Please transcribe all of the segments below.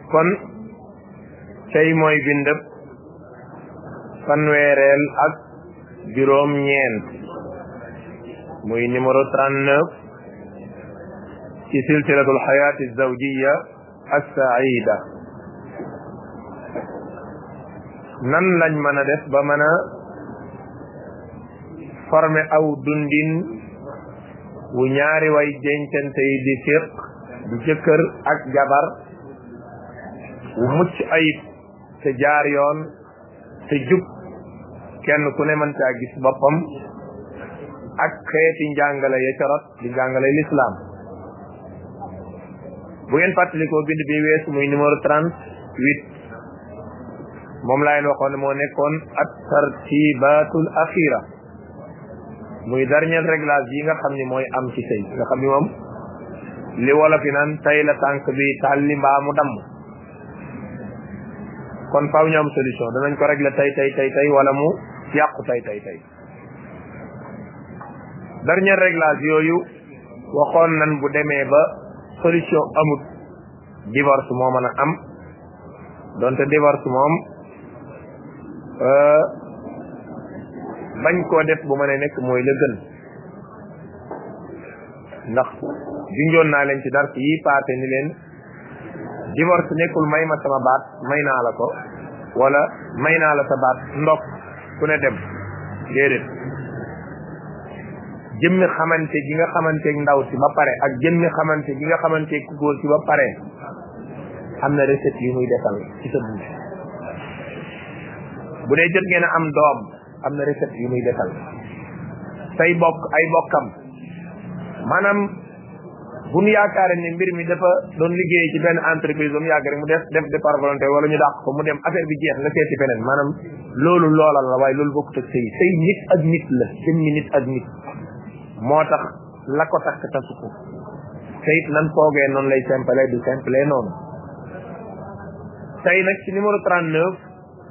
kon tey mooy bindëb fanweereel ak juróom ñeent muy numéro 39 ci silsilatul xayaati zawjiya assaida nan lañ mën a def ba mën a former aw dundin wu ñaari way dencante yi di séq di jëkkër ak jabar wu mucc ayib te jaar yoon te jub kenn ku ne mën caa gis boppam ak xeeti njàngale ya ca rot di njàngale l'islam bu ngeen fàttalikoo bind bi weesu muy numéro trente huit moom laa leen waxoon ne moo nekkoon at tartibatul axira muy dernier réglage yi nga xam ni mooy am ci sëy nga xam ni moom li wolof yi naan tay la tànk bi tàlli mbaa mu damm kon faaw ñu am solution danañ ko régler tay tay tay tay wala mu yàqu tay tay tay dernier réglage yooyu waxoon nan bu demee ba solution amut divorce moo mën a am donte divorce moom bañ koo def bu mën a nekk mooy la gën ndax junjoon naa leen ci dars yi paase ni leen divorce nekkul may ma sama baat may naa la ko wala may naa la sa baat ndok ku ne dem déedéet jëmmi xamante gi nga xamante ndaw si ba pare ak jëmmi xamante gi nga xamante ku góor si ba pare am na recette yu muy defal ci sa dund bu dee jot ngeen a am doom am na recette yu muy defal say bokk ay bokkam maanaam bu ñu yaakaare ni mbir mi dafa doon liggéey ci benn entreprise ba mu yàgg rek mu def def de par volonté wala ñu dàq ko mu dem affaire bi jeex nga seeti feneen maanaam loolu loola la waaye loolu bokkut ak sëy sëy nit ak nit la jëmmi nit ak nit moo tax la ko takk tasu ko te it nan foogee noonu lay simple du simple noonu tey nag ci numéro 39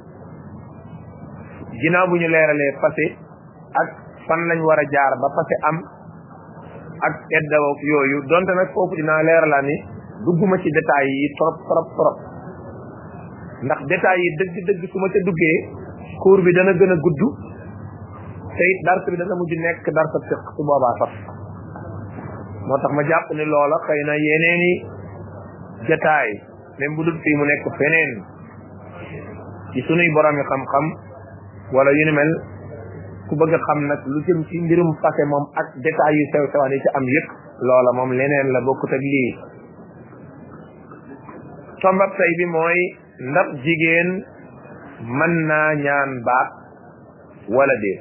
ginnaaw bu ñu leeralee passé ak fan lañ war a jaar ba passé am ak eddawoog yooyu donte nag foofu dinaa leeralaa ni dugguma ci détails yi trop trop trop ndax détails yi dëgg dëgg su ma ca duggee cours bi dana gën a gudd te it dars bi dana mujj nekk dars a fiq su boobaa sax moo tax ma jàpp ni loola xëy na yeneeni détail même bu dul fii mu nekk feneen ci sunuy borom yi xam-xam wala yu ni mel ku bëgg a xam nag lu jëm ci mbirum fase moom ak détails yu sew sewaan yi ci am yëpp loola moom leneen la bokkut ak lii tombab tay bi mooy ndax jigéen mën naa ñaan baat wala déet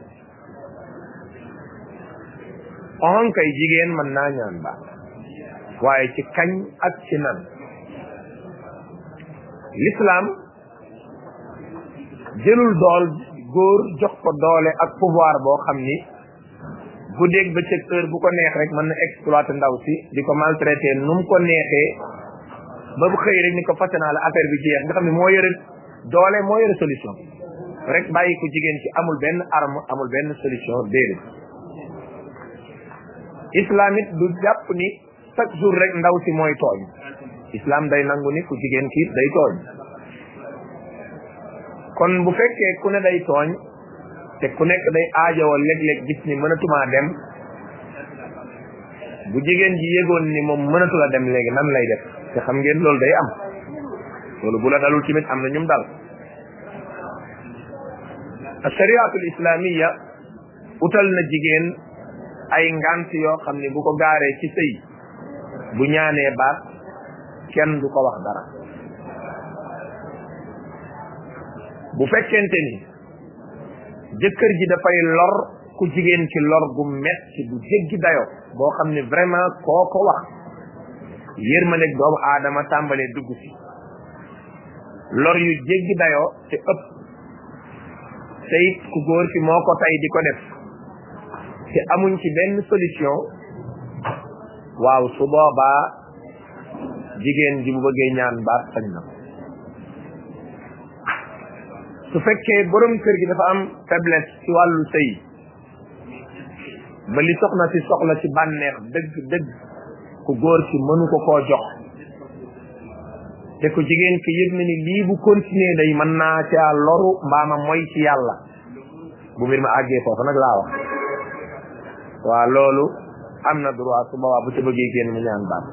on kay jigéen mën naa ñaan baat waaye ci kañ ak ci nan l'islam jëlul dool góor jox ko doole ak pouvoir boo xam ni guddeeg bëccëg heure bu ko neex rek mën na exploiter ndaw si di ko maltraiter nu mu ko neexee ba bu xëy rek ni ko fàtte naa la affaire bi jeex nga xam ne moo yore doole moo yore solution rek bàyyi ko jigéen ci amul benn arme amul benn solution déedéet islam it du jàpp ni chaque jour rek ndaw si mooy tooñ islam day nangu ni ku jigéen kiit day tooñ kon bu fekkee ku ne day tooñ te ku nekk day aajowoo léeg-léeg gis ni mënatumaa dem bu jigéen ji yëgoon ni moom mënatu la dem léegi nan lay def te xam ngeen loolu day am loolu bu la dalul tamit am na ñum dal ashariatul islamiya utal na jigéen ay ngant yoo xam ne bu ko gaaree ci sëy bu ñaanee baat kenn du ko wax dara bu fekkente ni jëkkër ji dafay lor ku jigéen ci lor gu metti bu jéggi dayo boo xam ne vraiment koo ko wax yërmandeeg doomu aadama tàmbalee dugg si lor yu jéggi dayoo te ëpp te it ku góor ki moo ko tay di ko def te amuñ ci benn solution waaw su boobaa jigéen ji bu bëggee ñaan baat sañ na su fekkee borom kër gi dafa am faiblesse ci wàllu sëy ba li soxna si soxla ci bànneex dëgg dëgg ku góor ki mënu ko koo jox te ku jigéen ki yëg na ni lii bu continuer day mën naa caa loru mbaama mooy ci yàlla bu mbir ma àggee foofu nag laa wax waa loolu am na droit su boobaa bu ci bëggee génn mu ñaan baat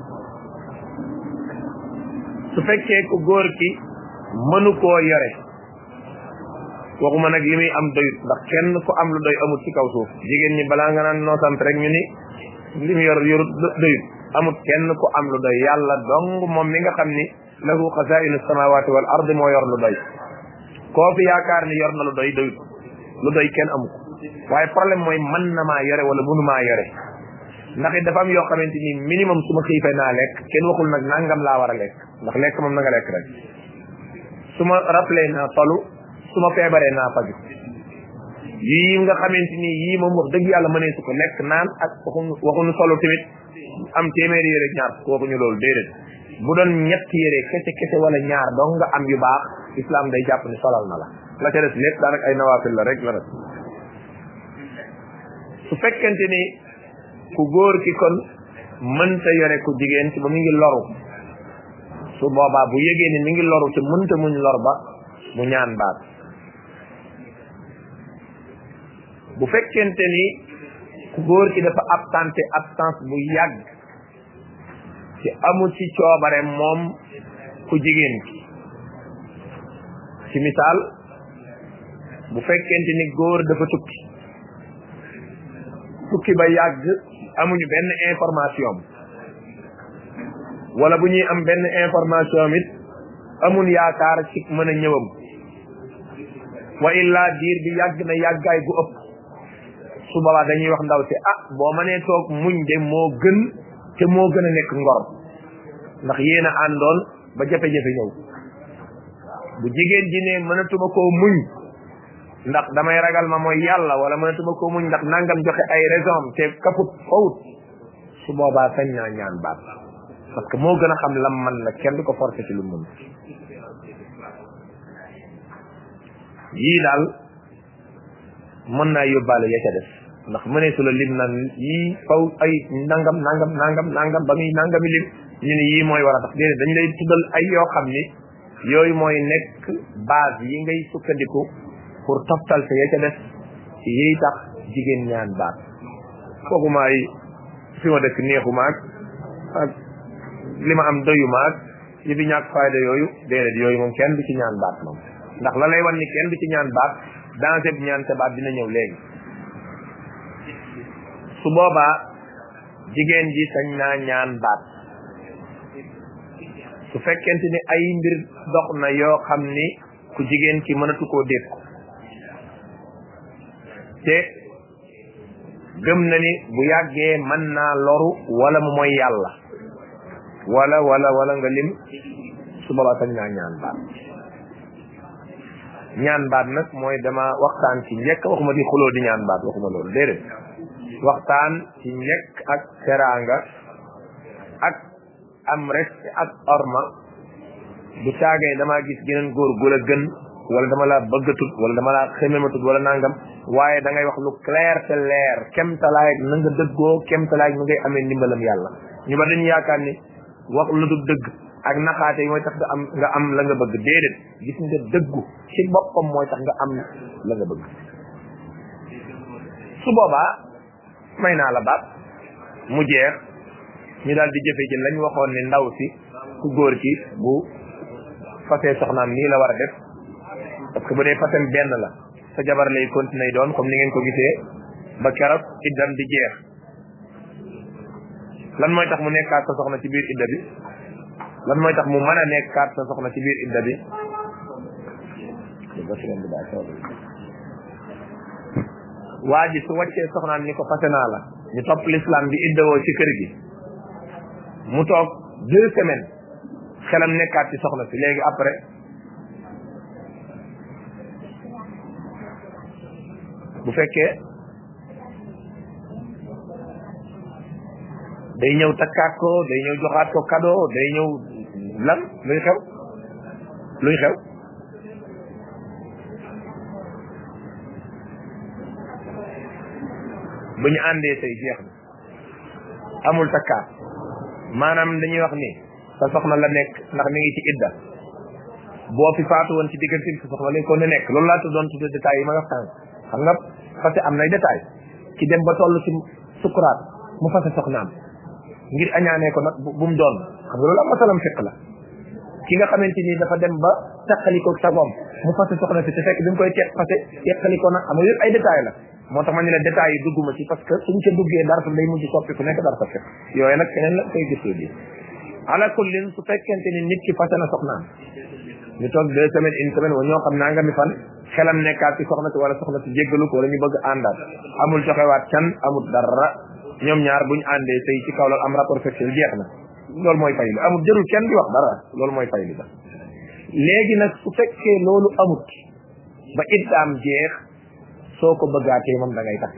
su fekkee ku góor ki mënu koo yore waxuma nag li muy am doyut ndax kenn ku am lu doy amut ci kaw suuf jigéen ñi balaa nga naan noo sant rek ñu ni li mu yor yorut doyut amut kenn ku am lu doy yàlla dong moom mi nga xam ni lahu xasainu samawati wal ard moo yor lu doy koo fi yaakaar ni yor na lu doy doyut lu doy kenn amu ko waaye problème mooy mën na maa yore wala mënu maa yore ndax it dafa am yoo xamante ni minimum su ma xiifee naa lekk kenn waxul nag nangam laa war a lekk ndax lekk moom na nga lekk rek su ma rappelé naa tolu su ma feebaree naa faju yii nga xamante ni yii moom wax dëgg yàlla mënee su ko lekk naan ak waxuñu waxuñu solo tamit am téeméeri yére ñaar waxuñu loolu déedéet bu doon ñett yére kese kese wala ñaar dong nga am yu baax islam day jàpp ni solal na la la ca des lépp daanaka ay nawaafil la rek la def su fekkente ni ku góor ki kon mënta yore ku jigéen ci ba mu ngi loru su boobaa bu yëgee ni mi ngi loru te mënta muñ lor ba mu ñaan baat bu fekkente ni ku góor ki dafa absenté absence bu yàgg ci amu ci coobare moom ku jigéen ki ci misaal bu fekkente ni góor dafa tukki tukki ba yàgg amuñu benn information wala bu ñuy am benn information it amun yaakaar ci mën a ñëwam wa illa diir bi yàgg na yàggaay gu ëpp su boobaa dañuy wax ndaw si ah boo mënee toog muñ de moo gën te moo gën a nekk ngor ndax yéen a àndoon ba jafe-jafe ñëw bu jigéen ji ne mënatuma koo muñ ndax damay ragal ma mooy yàlla wala mënatuma koo muñ ndax nangam joxe ay raison te kaput fawut su boobaa sañ naa ñaan baat parce que moo gën a xam lam man la kenn du ko forcé ci lu mun yii daal mën naa yóbbaale ya ca def ndax mëneesu la lim naan yii faw ay nangam nangam nangam nangam ba muy nangami lim ñu ne yii mooy war a tax déedéet dañ lay tuddal ay yoo xam ni yooyu mooy nekk base yi ngay sukkandiku pour toftal sa ya ca def yiy tax jigéen ñaan baat kooku maay fi ma dëkk neexu maag ak li ma am doyu maag yi fi ñàkk fayda yooyu déedéet yooyu moom kenn du ci ñaan baat moom ndax la lay wan ni kenn du ci ñaan baat dansé bi ñaan sa baat dina ñëw léegi su boobaa jigéen ji sañ naa ñaan baat su fekkente ni ay mbir dox na yoo xam ni ku jigéen ki mënatu koo dékku te gëm na ni bu yàggee mën naa loru wala mu mooy yàlla wala wala wala nga lim su boobaa sañ naa ñaan baat ñaan baat nag mooy dama waxtaan ci njëkk waxuma di xuloo di ñaan baat waxuma loolu déedéet waxtaan ci njëkk ak teraanga ak am respect ak orma du caagee damaa gis geneen góor gu la gën wala dama la bëggatut wala dama la xemematut wala nangam waaye da ngay wax lu clair te leer kemtalaay na nga dëggoo kemtalaay nu ngay amee ndimbalam yàlla ñu ba dañu yaakaar ni wax lu du dëgg ak naxaate yi mooy tax nga am nga am la nga bëgg déedéet gis nga dëggu ci boppam mooy tax nga am la nga bëgg su boobaa may naa la baat mu jeex ñu daal di jëfe ji lañ waxoon ni ndaw si ku góor ki bu fasee soxnaam nii la war a def parce que bu dee fasem benn la sa jabar lay continuer doon comme ni ngeen ko gisee ba keroog iddam di jeex lan mooy tax mu nekkaat sa soxna ci biir idda bi lan mooy tax mu mën a nekkaat sa soxna ci biir idda bi waa ji su wàccee soxnaam ni ko fase naa la ñu topp l'islam bi iddawoo ci kër gi mu toog deux semaines xelam nekkaat ci soxna si léegi après bu fekkee day ñëw takkaat ko day ñëw joxaat ko cadeau day ñëw lan luy xew luy xew bu ñu àndee say jeex na amul takkaat maanaam dañuy wax ni sa soxna la nekk ndax mi ngi ci idda boo fi faatu woon ci diggante bi sa soxna lañ ko ne nekk loolu laa tuddoon tudde détails yi ma wax tànk xam nga fase am nay détails ki dem ba toll ci sukuraat mu fase soxnaam ngir añaanee ko nag bu mu doon xam nga loolu am masalam fiq la ki nga xamante ni dafa dem ba teqaliko sagoom mu fase soxna si te fekk bi mu koy teq fase teqaliko nag xam nga yëpp ay détails la moo tax ma ne la détails yi dugguma ci parce que suñ ca duggee dara day mujj soppi ku nekk dara sa fiq yooyu nag keneen la koy gisee bi ala kullin su fekkente ni nit ki fase na soxnaam ñu toog deux semaines une semaine wala ñoo xam naa nga mi fan xelam nekkaat ci soxna si wala soxna si jéggalu ko wala ñu bëgg àndaat amul joxewaat can amul dara ñoom ñaar buñ àndee sëy ci kaw loolu am rapport sexuel jeex na loolu mooy fay li amul jërul kenn di wax dara loolu mooy fay li ba léegi nag su fekkee loolu amut ba iddaam jeex soo ko bëggaatee moom da ngay takk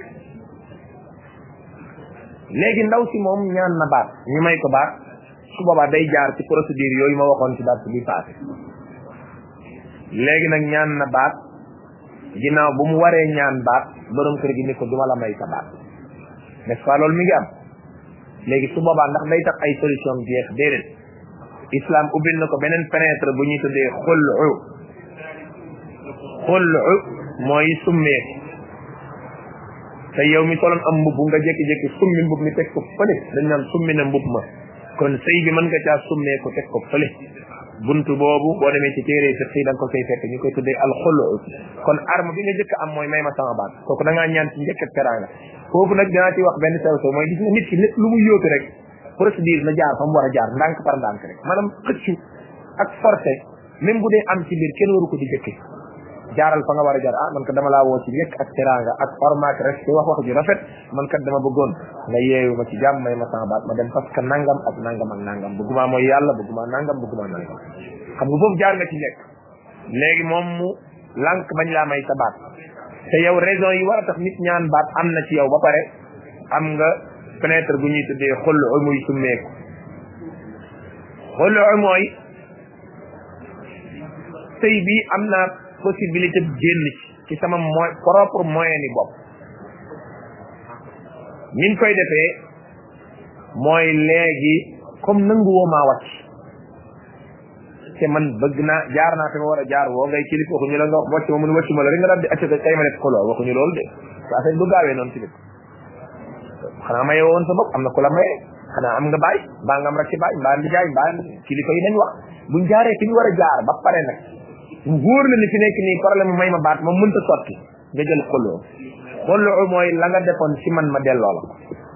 léegi ndaw si moom ñaan na baat ñu may ko baat su boobaa day jaar ci procédure yooyu ma waxoon ci baat bi passé léegi nag ñaan na baat ginnaaw bu mu waree ñaan baat borom kër gi ni ko duma la may sa baat n'est-ce pas loolu mi ngi am léegi su boobaa ndax day tax ay solution jeex déedéet islam ubbil na ko beneen fenêtre bu ñuy tuddee xullu xullu mooy summeeku te yow mi soloon am mbubb nga jékki-jékki summi mbubb mi teg ko fële dañ naan summi na mbubb ma kon sëy bi mën nga caa summeeku teg ko fële buntu boobu boo demee ci téere fiq yi da nga ko koy fekk ñu koy tuddee alxulu kon arme bi nga jëkk am mooy may ma sama baat kooku da ngaa ñaan ci njëkk ak teraanga foofu nag dinaa ci wax benn sew sew mooy gis nga nit ki lépp lu mu yóotu rek procédure na jaar fa mu war a jaar ndànk par ndànk rek maanaam xëccu ak forcé même bu dee am ci biir kenn waru ko di jëkke jaaral fa nga war a jaar ah man kat dama laa woo ci njëkk ak teraanga ak format rek te wax wax ju rafet man kat dama bëggoon nga yeewu ma ci jàmm may ma sama baat ma dem parce que nangam ak nangam ak nangam bëgguma mooy yàlla bëgguma nangam bëgguma nangam xam nga foofu jaar nga ci njëkk léegi moom mu lànk bañ laa may sa baat te yow raison yi war a tax nit ñaan baat am na ci yow ba pare am nga fenêtre bu ñuy tuddee xullu muy summeeku xullu mooy sëy bi am naa possibilité génn ci ci sama moy propre moyen ni bopp niñ koy defee mooy léegi comme nangu woo maa wàcc te man bëgg naa jaar naa fi ma war a jaar woo ngay kilif waxuñu la nga wàcc ma mun wàcc ma la rek nga daal di acca tey ma def ko lool waxuñu loolu de sa affaire du gaawee noonu ci dëkk xanaa maye woon sa bopp am na ku la maye xanaa am nga baay mbaa nga am rek ci baay mbaa ndi jaay mbaa kilifa yi dañ wax buñ jaaree fi ñu war a jaar ba pare nag mu wóor la ni fi nekk nii problème may ma baat moom mënta sotti nga jël xolloo xolloo mooy la nga defoon ci man ma delloo la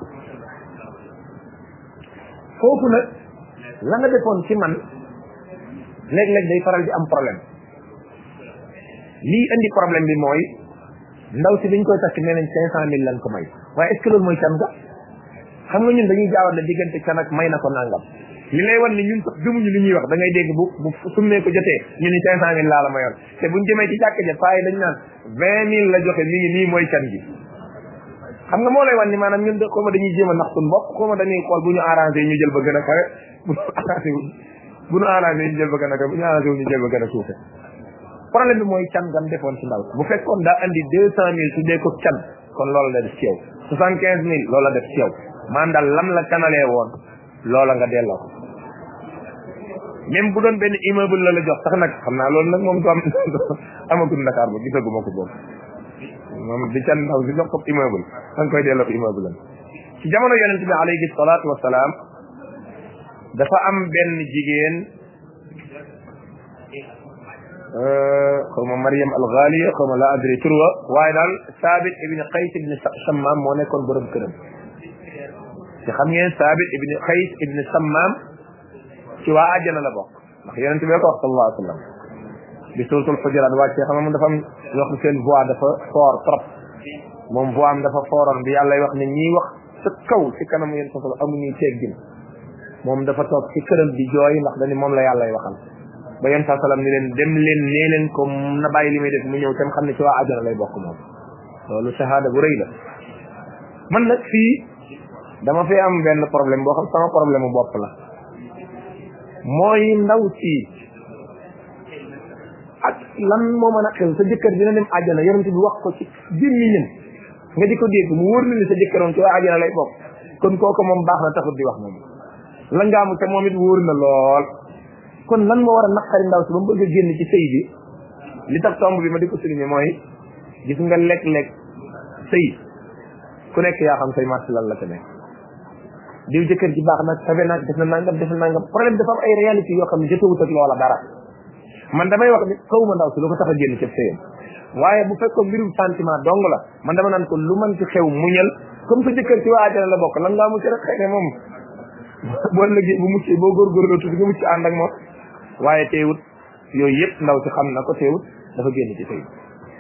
foofu nag la nga defoon ci man léeg-léeg day faral di am problème lii indi problème bi mooy ndaw si biñ koy takk nee nañ cinq cent mille lañ ko may waaye est ce que loolu mooy can ga xam nga ñun dañuy jaawal la diggante can ak may na ko nangam li lay wan ni ñun sax gëmuñu li ñuy wax da ngay dégg bu bu summee ko jotee ñu ni cinq cent mille laa la mayoon te buñ jëmee ci jàkk ja paa yi dañ naan vingt mille la joxe mi ngi nii mooy can gi xam nga moo lay wan ni maanaam ñun xaw ma dañuy jéem a nax suñ bopp xaw ma dañuy xool bu ñu arrangé ñu jël ba gën a kawe bu ñu arrangé wu bu ñu arrangé ñu jël ba gën a kawe bu ñu arrangé wu ñu jël ba gën a suufe problème bi mooy can gam defoon ci ndaw bu fekkoon daa andi deux cent mille su dee ko can kon loolu la def ci yow soixante quinze mille loolu la def ci yow man daal lam la canalee woon loola nga delloo ko même bu doon benn immeuble la la jox sax nag xam naa loolu nag moom du am amagul Dakar ba gisaguma ko boobu moom di can ndaw si jox ko immeuble da nga koy delloo ko immeuble am ci jamono yonente bi alayhi salaatu wasalaam dafa am benn jigéen xaw ma Mariam al Ghaliya xaw ma la adri turwa waaye daal Saabit ibni Qays ibni Sammam moo nekkoon borom këram te xam ngeen Saabit ibni Qays ibni Sammam ci waa àjjana la bokk ndax yonente bi ko wax sallallahu alayhi wa sallam bi suratul Hujurat wàccee xam nga moom dafa am yoo xam seen voix dafa fort trop moom voix am dafa fooroon bi yàlla wax ne ñiy wax sa kaw ci kanam yéen sosal amuñuy teggin moom dafa toog ci këram di jooy ndax dañu moom la yàlla waxal ba yéen saa salaam ni leen dem leen nee leen ko na bàyyi li muy def mu ñëw tam xam ne ci waa àjjana lay bokk moom loolu shahada bu rëy la man nag fii dama fi am benn problème boo xam sama problème bu bopp la mooy ndaw si ak lan moo mën a xew sa jëkkër dina dem àjjana yonent bi wax ko ci biir ñi ñën nga di ko dégg mu wóor na ni sa jëkkëroon ci waa àjjana lay bokk kon kooku moom baax na taxut di wax moom la ngaamu te moom it wóor na lool kon lan moo war a naqari ndaw si ba mu bëgg a génn ci sëy bi li tax tomb bi ma di ko souligner mooy gis nga lekk-lekk sëy ku nekk yaa xam say marché lan la te nekk diw jëkkër ji baax nag sabe nag def na nangam def na nangam problème dafa am ay réalité yoo xam ne jotewut ak loola dara man damay wax ni xaw ma ndaw si lu ko tax a génn ci sëyam waaye bu fekkoon mbirum sentiment dong la man dama naan ko lu man ci xew muñal comme sa jëkkër ci waa àjjana la bokk lan ngaa mucc rek xëy na moom boo lëggee bu mucc boo góorgóorloo tuuti nga mucc ànd ak moom waaye teewut yooyu yëpp ndaw si xam na ko teewut dafa génn ci sëy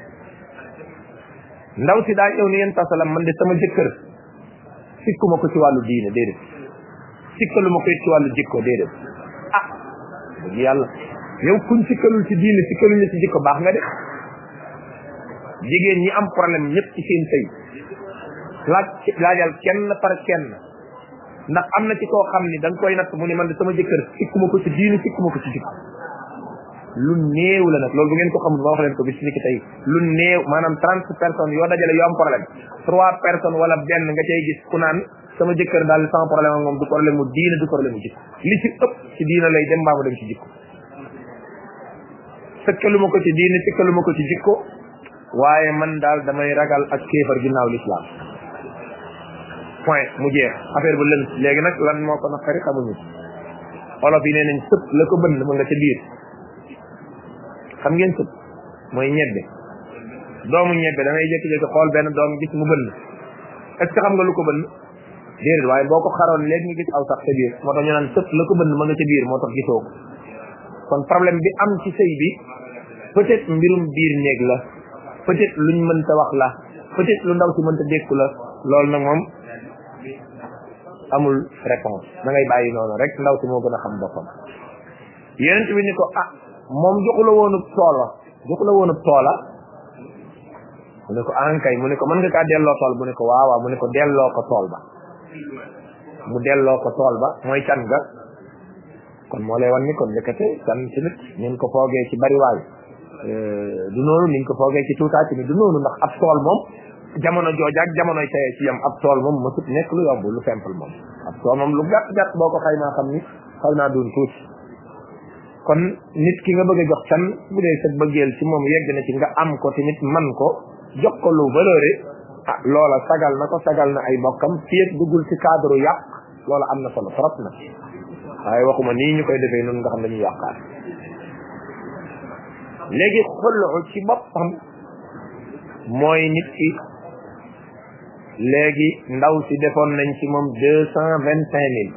ndaw si daa ñëw ni yéen tasalam man de sama jëkkër sikkuma ko ci wàllu diine déedéet sikkalu ma ko ci wàllu jikko déedéet ah dëgg yàlla yow kuñ sikkalul ci diine sikkaluñu ci jikko baax nga de jigéen ñi am problème ñëpp ci seen sëy laaj laajal kenn par kenn ndax am na ci koo xam ni da nga koy natt mu ne man de sama jëkkër sikkuma ko ci diine sikkuma ko ci jikko lu néew la nag loolu bu ngeen ko xamul ma wax leen ko bis ni ki tey lu néew maanaam trente personnes yoo dajale yoo am problème trois personnes wala benn nga cay gis ku naan sama jëkkër daal sama problème ak moom du problème mu diine du problème mu jikko li ci ëpp ci diine lay dem mbaa mu dem ci jikko sëkkalu ma ko ci diine sëkkalu ma ko ci jikko waaye man daal damay ragal ak kéefar ginnaaw l'islam point mu jeex affaire bu lënt léegi nag lan moo ko naqari xamuñu olof yi nee nañ sëpp la ko bënn mu nga ca biir xam ngeen sëpp mooy ñebbe doomu ñebbe da ngay jékki-jékki xool benn doom gis mu bënn est ce que xam nga lu ko bënn déedéet waaye boo ko xaroon léegi nga gis aw sax ca biir moo tax ñu naan sëpp la ko bënn ma nga ca biir moo tax gisoo ko kon problème bi am ci sëy bi peut être mbirum biir néeg la peut être luñ mënta wax la peut être lu ndaw si mënta dékku la loolu nag moom amul réponse da ngay bàyyi noonu rek ndaw si moo gën a xam boppam yeneen bi ni ko ah moom joxu la woonub toola joxu la woonub toola mu ne ko ankay mu ne ko mën nga kaa delloo tool mu ne ko waaw waaw mu ne ko delloo ko tool ba mu delloo ko tool ba mooy can ga kon moo lay wan ni kon ndekete can ci nit nin ko foogee ci bariwaay du noonu niñ ko foogee ci tuutaa ci ni du noonu ndax ab tool moom jamono jooja ak jamonoy teye ci yam ab tool moom mësut nekk lu yomb lu simple moom ab tool moom lu gàtt gàtt boo ko xaymaa xam ni xaw naa doon tuuti kon nit ki nga bëgg a jox can bu dee sa bëggeel ci moom yegg na ci nga am ko tamit man ko jox ko lu valeuré ah loola sagal na ko sagal na ay bokkam fii ak duggul ci cadre yàq loola am na solo trop na waaye waxuma nii ñu koy defee noonu nga xam dañuy yàqaat léegi xullu ci boppam mooy nit ki léegi ndaw si defoon nañ ci moom deux cent vingt cinq mille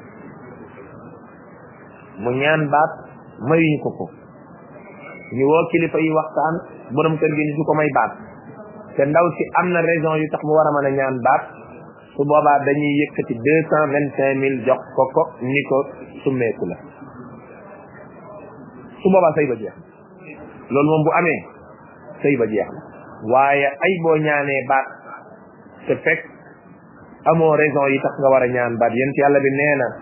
mu ñaan baat mayuñ ko ko ñu woo kilifa yi waxtaan borom kër gi ni du ko may baat te ndaw si am na raison yu tax mu war a mën a ñaan baat su boobaa dañuy yëkkati deux cent vingt cinq mille jox ko ko ni ko summeeku la su boobaa sëy ba jeex loolu moom bu amee sëy ba jeex na waaye ay boo ñaanee baat te fekk amoo raison yi tax nga war a ñaan baat yent yàlla bi nee na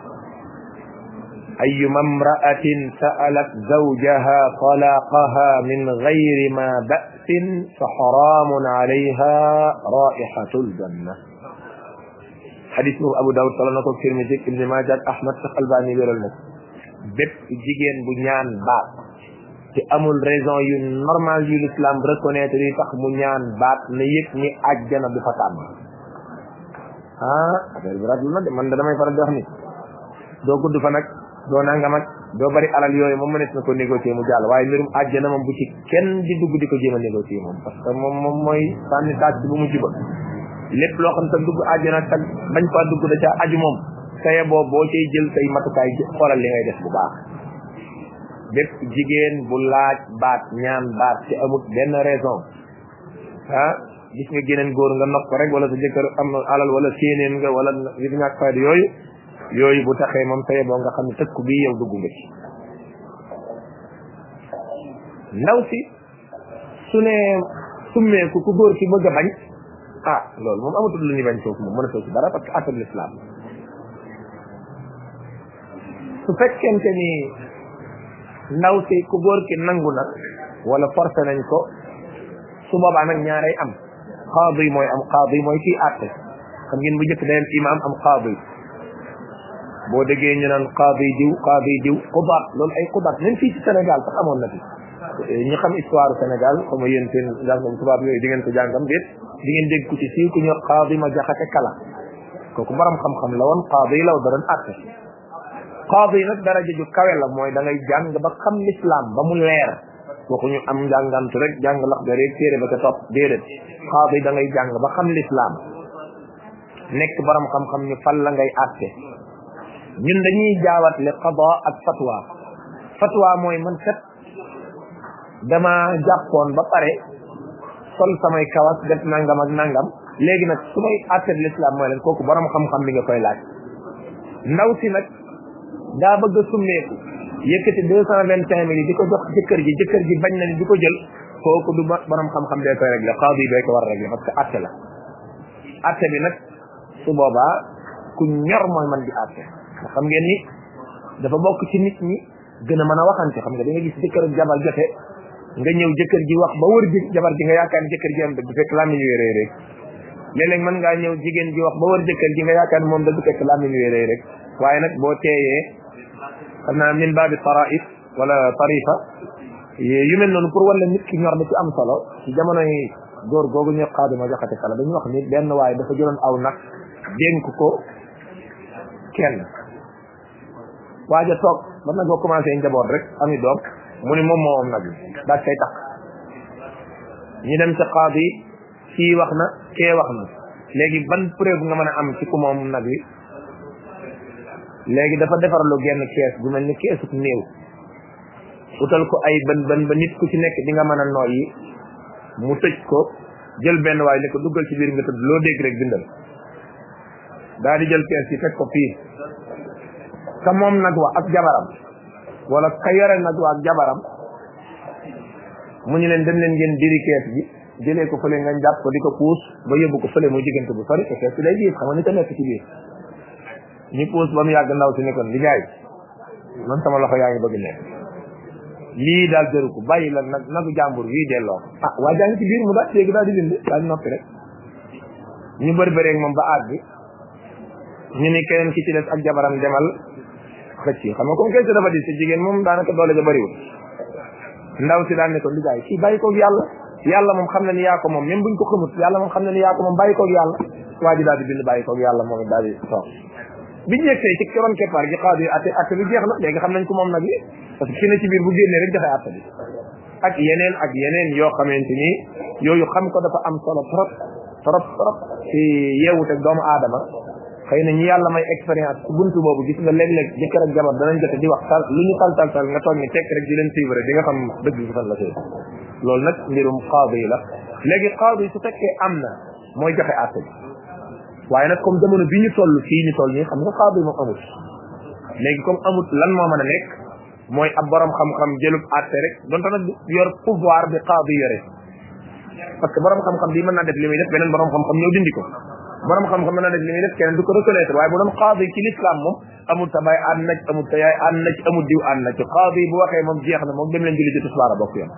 أيما امرأة سألت زوجها طلاقها من غير ما بأس فحرام عليها رائحة الجنة حديث أبو داود صلى الله عليه وسلم ابن ماجه أحمد الباني بيرل نك bépp jigéen bu ñaan baat te amul raison yu normal yu l'islam reconnaître yi tax mu ñaan baat na yëg ni àjjana du fa tàmm ah affaire bi raglu na de man da damay faral di wax ni doo gudd fa nag doo nangam ak doo bari alal yooyu moom mënees na ko négocier mu jàll waaye mbirum àjjana moom bu ci kenn di dugg di ko jéem a négocier moom parce que moom moom mooy sànni taat bu mu juba lépp loo xam te dugg àjjana te bañ faa dugg da ca aju moom saye boo boo cay jël say matukaay xoolal li ngay def bu baax bépp jigéen bu laaj baat ñaan baat te amut benn raison ah gis nga geneen góor nga nopp ko rek wala sa jëkkër am na alal wala séeneen nga wala yëf ñàkk fayda yooyu yooyu bu taxee moom saye boo nga xam ne tëkku bii yow dugg nga ci ndaw si su ne summeeku ku góor ki bëgg a bañ ah loolu moom amatul lu ñu bañ foofu moom mën a ci dara parce que atul l'islam su fekkente ni ndaw si ku góor ki nangu nag wala forcé nañ ko su boobaa nag ñaaray am qaadi mooy am qaadi mooy kii àtte xam ngeen bu njëkk day am imam am qaadi boo déggee ñu naan qaadi diw qaadi diw xubaat loolu ay xubaat même fii ci Sénégal sax amoon na fi ñi xam histoire Sénégal comme yéen seen jàngam tubaab yooyu di ngeen ko jàngam déet di ngeen dégg ku ci siiw ku ñu qaadi ma jaxate kala kooku borom xam-xam la woon qaadi la da doon àtte qaadi nag daraja ju kawe la mooy da ngay jàng ba xam l'islam ba mu leer waxuñu am njàngantu rek jàng lax ga rek téere ba ca topp déedéet qaadi da ngay jàng ba xam l'islam nekk borom xam-xam ñu fal la ngay àtte ñun dañuy jaawatle qada ak fatwa fatwa mooy man kat dama jàppoon ba pare sol samay kawas def nangam ak nangam léegi nag su may àtte l'islam mooy leen kooku borom xam-xam bi nga koy laaj ndaw si nag daa bëgg a summeeku yëkkati deux cent vingt cinq mille di ko jox jëkkër ji jëkkër ji bañ na ni di ko jël kooku du borom xam-xam bee koy régler qaadi bee ko war a régler parce que àtte la àtte bi nag su boobaa ku ñor mooy man di àtte ndax xam ngeen ni dafa bokk ci nit ñi gën a mën a waxante xam nga da nga gis jëkkër ak jabar jote nga ñëw jëkkër ji wax ba wër ji jabar ji nga yaakaar ni jëkkër ji am dëgg fekk làmmiñ wi réy rek léeg-léeg mën ngaa ñëw jigéen ji wax ba wër jëkkër ji nga yaakaar ni moom dëgg fekk làmmiñ wi réy rek waaye nag boo teeyee xam naa min baabi taraif wala tarifa yu mel noonu pour wala nit ki ñor da ci am solo ci jamono yi góor googu ñu xaadi ma joxate kala dañu wax ni benn waaye dafa jëloon aw nag dénk ko kenn waaja toog ba nag boo commencé njaboot rek ami doom mu ni moom moo am nag daal kay takk ñu dem ca qaadi kii wax na kee wax na léegi ban preuve nga mën a am ci ku moom nag wi léegi dafa defarlu genn kees bu mel ni keesuk néew utal ko ay bën bën ba nit ku ci nekk di nga mën a nooyi mu tëj ko jël benn waay ne ko duggal ci biir nga tëdd loo dégg rek bindal daa di jël kees yi teg ko fii ka moom nag wa ak jabaram wala ka yore nag wa ak jabaram mu ñu leen dem leen ngeen diri kees bi jëlee ko fële nga jàpp ko di ko puus ba yóbbu ko fële muy diggante bu sori te kees bi day diis xam nga ni ko nekk ci biir ñu puus ba mu yàgg ndaw si ne kon li jaay man sama loxo yaa ngi bëgg nekk lii daal jëru ko bàyyi la nag nagu jàmbur wii delloo ah waa jaa ngi ci biir mu daal léegi daal di bind daal di noppi rek ñu bëri bëreeg moom ba àgg ñu ni keneen ki ci des ak jabaram demal xëcc xam nga comme kenn dafa di si jigéen moom daanaka doole ja bëriwul ndaw si daal ne ko liggéey kii bàyyi koog yàlla yàlla moom xam na ni yaa ko moom même buñ ko xamut yàlla moom xam na ni yaa ko moom bàyyi koog yàlla waa ji daal di bind bàyyi koog yàlla moom daal di toog biñu yegsee ci keroon keppaar gi xaadu yi atte atte bi jeex na léegi xam nañ ko moom nag yi parce que ki ne ci biir bu génnee rek joxe atte bi ak yeneen ak yeneen yoo xamante ni yooyu xam ko dafa am solo trop trop trop ci yeewute doomu aadama xëy na ñi yàlla may expérience ci buntu boobu gis nga léeg-léeg jëkkër ak jabar danañ jote di wax tal lu ñu tal tal tal nga toog ni tekk rek di leen suivre di nga xam dëgg bi fan la tey loolu nag mbirum xaadu yi la léegi xaadu yi su fekkee am na mooy joxe atte bi waaye nag comme jamono bi ñu toll fii ñu toll nii xam nga xaadu yi moom amut léegi comme amut lan moo mën a nekk mooy ab borom xam-xam jëlub atte rek donte nag yor pouvoir bi xaadu yore parce que borom xam-xam bi mën naa def li muy def beneen borom xam-xam ñëw dindi ko borom xam-xam mën naa def li muy def keneen du ko reconnaître waaye bu doon xaadu ci l'islam moom amul sa baay ànd na ci amul sa yaay ànd na ci amul diw ànd na ci xaadu yi bu waxee moom jeex na moom dem leen julli ci tisbaar a bokk yoon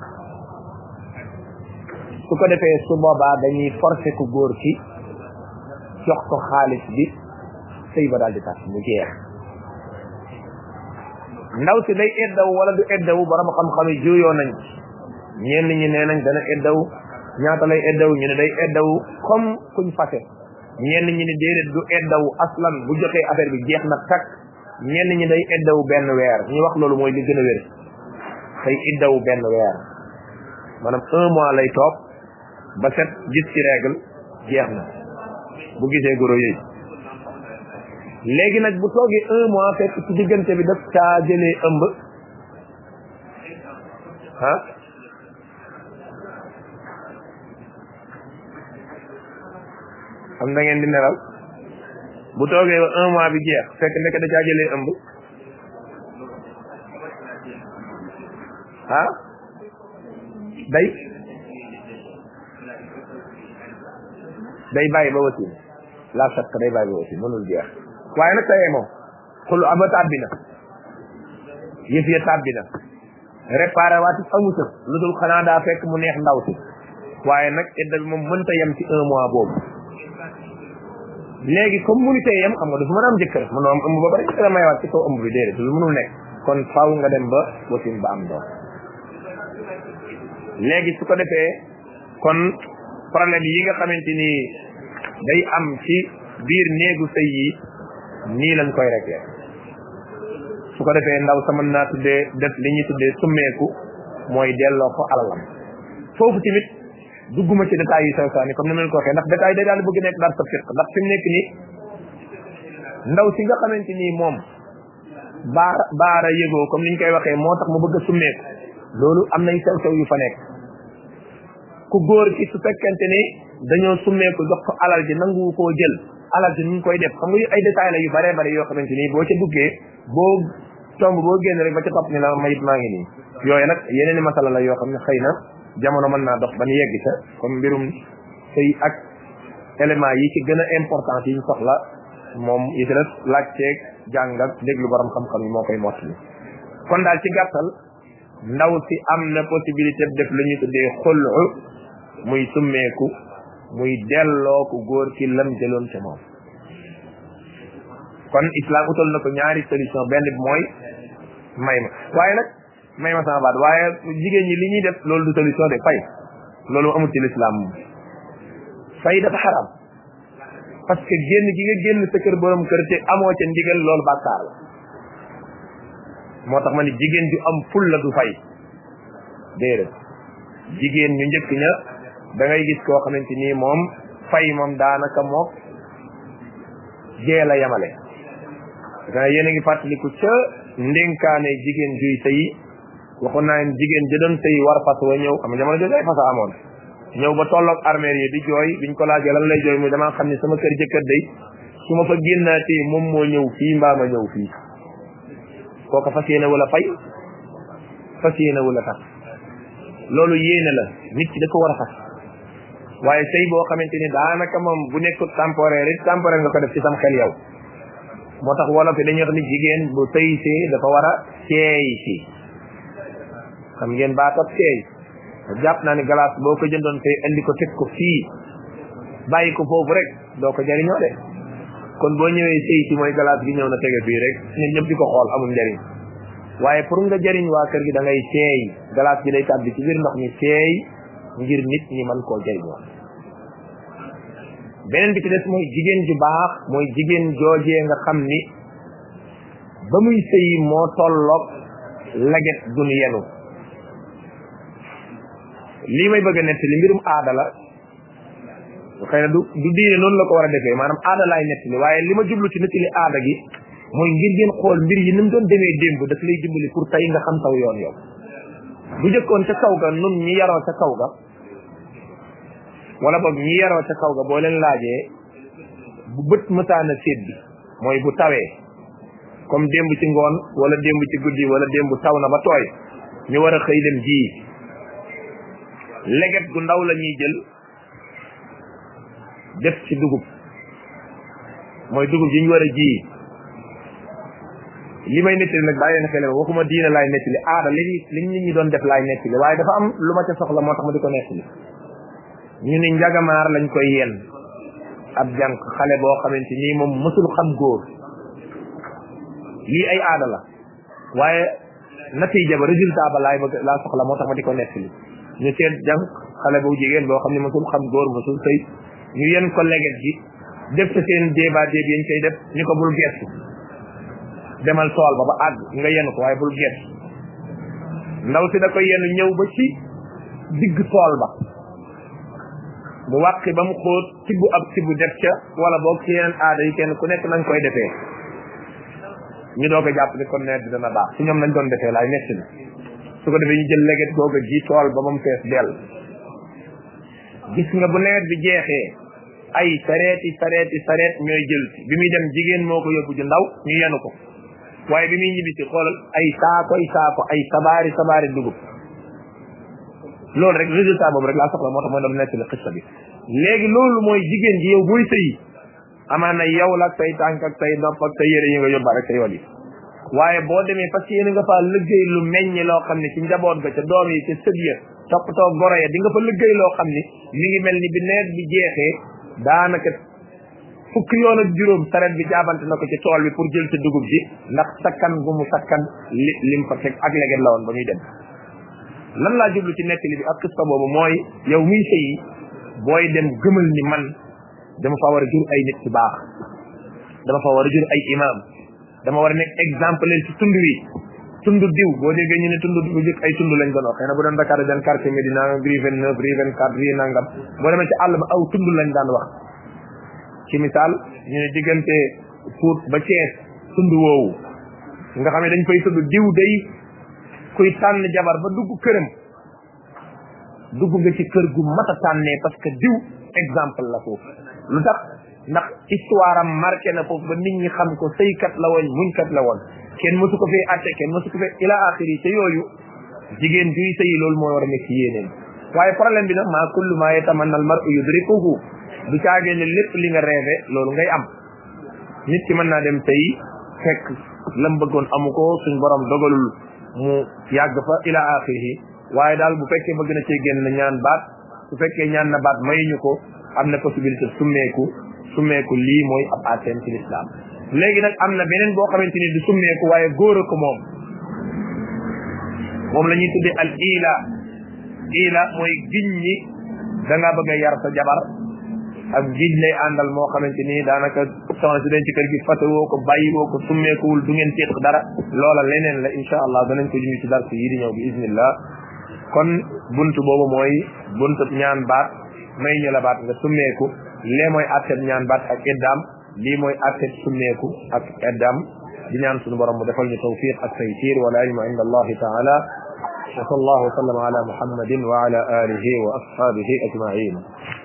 su ko defee su boobaa dañuy forcer ku góor ki jox ko xaalis bi sëy ba daal di tas mu jeex ndaw si day eddaw wala du eddaw borom xam-xam yi juyoo nañ ñenn ñi nee nañ dana eddaw ñaata lay eddaw ñu ne day eddaw comme kuñ fase ñenn ñi ne déedéet du eddaw aslan bu joxee affaire bi jeex na takk ñenn ñi day eddaw benn weer ñu wax loolu mooy li gën a wér day eddaw benn weer maanaam un mois lay toog ba set gis ci règle jeex na bu gisee goro yooyu léegi nag bu toogee un mois fekk ci diggante bi daf caa jëlee ëmb ah xam da ngeen di nelaw bu toogee ba un mois bi jeex fekk nekk da caa jëlee ëmb ah day day bàyyi ba wasin la sakk day bàyyi ba wasin mënul jeex waaye nag tayee moom xulu aba tàbbi na yëf ya tàbbi na réparé waati amuta lu dul xanaa daa fekk mu neex ndaw si waaye nag idda bi moom mënta yem ci un mois boobu léegi comme mënu tey yam xam nga dafa mën a am jëkkër mën am ëmb ba bari dana mayawaat ci kaw ëmb bi déedéet lu mënul nekk kon faaw nga dem ba wasin ba am doom léegi su ko defee kon problème yi nga xamante ni day am ci biir néegu sëy yi nii lañ koy réglé su ko defee ndaw sa mën naa tuddee def li ñuy tuddee summeeku mooy delloo ko alalam foofu tamit dugguma ci détails yi sew saani comme ni ma leen ko waxee ndax détails day daal di bëgg nekk daal sa fiq ndax fi mu nekk nii ndaw si nga xamante ni moom baara baara yëgoo comme ni ñu koy waxee moo tax mu bëgg a summeeku loolu am nay sew sew yu fa nekk ku góor ki su fekkente ni dañoo summeeku jox ko alal ji nangu koo jël alal ji ñu ngi koy def xam nga ay détails la yu bare bare yoo xamante ni boo ca duggee boo tomb boo génn rek ba ca topp ni la mayit maa ngi nii yooyu nag yeneen i masala la yoo xam ne xëy na jamono mën naa dox ba ñu yegg ca comme mbirum sëy ak éléments yi ci gën a important yi ñu soxla moom yi ci des laaj ceeg jàng ak déglu borom xam-xam yi moo koy mottali kon daal ci gàttal ndaw si am na possibilité def lu ñu tuddee xulu muy summeeku muy delloo ko góor ki lam jëloon ca moom kon islam utal na ko ñaari solution benn bi mooy may ma waaye nag may ma sama baat waaye jigéen ñi li ñuy def loolu du solution de fay loolu amul ci l'islam moom fay dafa xaram parce que génn gi nga génn sa kër borom kër te amoo ca ndigal loolu bàkkaar la moo tax ma ni jigéen ju am ful la du fay déedéet jigéen ñu njëkk ña da ngay gis koo xamante nii moom fay moom daanaka mook jee la yamale da yéen a ngi fàttaliku ca ndénkaane jigéen juy sëyi waxoon naa leen jigéen ja doon sëyi war fas wa ñëw am jamono jooju ay fasa amoon ñëw ba tolloog armeel yi di jooy biñ ko laajee lan lay jooy muy damaa xam ne sama kër jëkkër day su ma fa génnaatee moom moo ñëw fii mbaa ma ñëw fii kooka fas yéene wala fay fas yéene wala tax loolu yéene la nit ki da ko war a fas waaye sëy boo xamante ni daanaka moom bu nekkul temporaire it temporaire nga ko def ci sam xel yow moo tax wolof yi dañuy wax ni jigéen bu sëy see dafa war a seey si xam ngeen baatab seey jàpp naa ni glace boo ko jëndoon tey indi ko teg ko fii bàyyi ko foofu rek doo ko jariñoo de kon boo ñëwee sëy si mooy glace gi ñëw na tege fii rek ñun ñëpp di ko xool amul njariñ waaye pour nga jariñ waa kër gi da ngay seey glace gi day tàbbi ci biir ndox mi seey ngir nit ñi mën koo jariñoo beneen bi ci des mooy jigéen ju baax mooy jigéen joojee nga xam ni ba muy sëy moo tolloog laget dun yenu lii may bëgg a nettali mbirum aada la xëy na du du diine noonu la ko war a defee maanaam aada laay nettali waaye li ma jublu ci nettali aada gi mooy ngir ngeen xool mbir yi ni mu doon demee démb daf lay dimbali pour tey nga xam saw yoon yow bu jëkkoon ca kaw ga nun ñi yaroo ca kaw ga wala boog ñi yaroo ca kaw ga boo leen laajee bu bët mësaana séet bi mooy bu tawee comme démb ci ngoon wala démb ci guddi wala démb taw na ba tooy ñu war a xëy dem ji leget gu ndaw la ñuy jël def ci dugub mooy dugub ji ñu war a ji li may nettali nag bàyyi leen xel waxuma diine laay nettali aada li li nit ñi doon def laay nettali waaye dafa am lu ma ca soxla moo tax ma di ko nettali ñu ni njagamaar lañ koy yenn ab jànq xale boo xamante nii moom mësul xam góor lii ay aada la waaye natiija ba résultat ba laay bëgg laa soxla moo tax ma di ko nettali ñu seet jànq xale bu jigéen boo xam ne mësul xam góor mësul sëy ñu yenn ko leget gi def ca seen débat déeb yañ koy def ñu ko bul gestu demal tool ba ba àgg nga yenn ko waaye bul gestu ndaw si da koy yenn ñëw ba ci digg tool ba mu wàqi ba mu xóot tibbu ab tibbu def ca wala boog ci yeneen aada yi kenn ku nekk nañ koy defee ñu doog a jàpp ni kon nawet bi dana baax ci ñoom nañ doon defee laay nekk ni su ko defee ñu jël leget googa ji tool ba moom fees dell gis nga bu nawet bi jeexee ay sareeti sareeti sareet ñooy jël bi muy dem jigéen moo ko yóbbu ju ndaw ñu yenu ko waaye bi muy ñibbisi xoolal ay saakoy saako ay sabaari sabaari dugub loolu rek résultat boobu rek laa soxla moo tax mooy doon nettali xista bi léegi loolu mooy jigéen ji yow booy sëyi amaan na yow la ak say tànk ak say nopp ak say yére yi nga yóbbaa rek sa yoon yi waaye boo demee parce que yéen nga faa liggéey lu meññ loo xam ne ci njaboot ga ca doom yi ca sëb ya toppatoo goro ya di nga fa liggéey loo xam ni mi ngi mel ni bi nawet bi jeexee daanaka fukki yoon ak juróom saret bi jaabante na ko ci tool bi pour jël ci dugub ji ndax sakkan gu mu sakkan li lim fa teg ak leget la woon ba muy dem lan laa jublu ci nettali bi ak kista boobu mooy yow miy sëyi booy dem gëmal ni man dama fa war a jur ay nit ci baax dama fa war a jur ay imam dama war a nekk exemple leen ci tund wi tund diw boo déggee ñu ne tund bu jëkk ay tund lañ doon wax xëy na bu doon Dakar den quartier Médina rue vingt neuf rue vingt quatre rue nangam boo demee ci àll ba aw tund lañ daan wax ci misaal ñu ne diggante Pout ba Thiès tund woowu nga xam ne dañ fay tudd diw day kuy tànn jabar ba dugg këram dugg nga ci kër gu mat a tànnee parce que diw exemple la foofu lu tax ndax histoire am marqué na foofu ba nit ñi xam ko sëykat la woon muñkat la woon kenn mësu ko fee atte kenn mësu ko fee ila axiri te yooyu jigéen juy sëyi loolu mooy war a nekk yéeneen waaye problème bi nag maa kullu maa yatamanna al mar'u yudrikuhu du caagee ne lépp li nga rêvé loolu ngay am nit ki mën naa dem sëyi fekk lam bëggoon amu ko suñ borom dogalul mu yàgg fa ila axiri waaye daal bu fekkee bëgg na cee génn ñaan baat su fekkee ñaan na baat mayuñu ko am na possibilité summeeku summeeku lii mooy ab atem ci l'islam léegi nag am na beneen boo xamante ni du summeeku waaye góor a ko moom moom la ñuy tuddee al ila ila mooy giñ ñi da ngaa bëgg a yar sa jabar ak giñ lay àndal moo xamante ni daanaka soxna si den ci kër gi fate woo ko bàyyi woo ko summeekuwul du ngeen téq dara loola leneen la insha allah danañ ko junni ci dar si yi di ñëw bi iznillah kon buntu boobu mooy buntu ñaan baat may ñu la baat nga summeeku lee mooy atteb ñaan baat ak iddaam lii mooy atteb summeeku ak iddaam di ñaan suñu borom mu defal ñu tawfiq ak taysir wala ilma inda allahi taala wa sallallahu wa sallam ala muhammadin wa ala alihi wa ashabihi ajmain